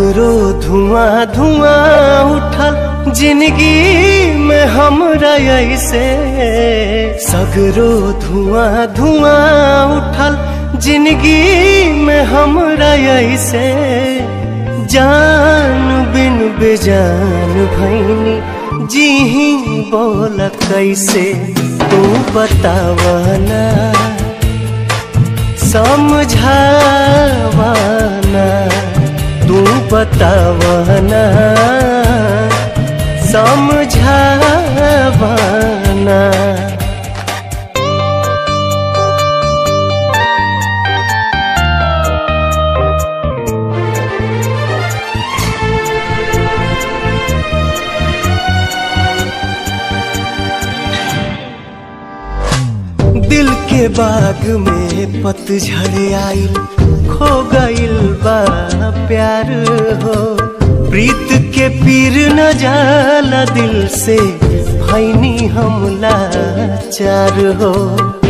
सगरो धुआं धुआं उठल जिंदगी में हमरा ऐसे सगरो धुआं धुआं उठल जिंदगी में हमरा ऐसे जान बिन बेजान भैनी जी ही बोल कैसे तू बतावना समझावना तू बतावना समझावना दिल के बाग में पतझड़ आइल खो गइल बा प्यार हो प्रीत के पीर न जाला दिल से भैनी हमला चार हो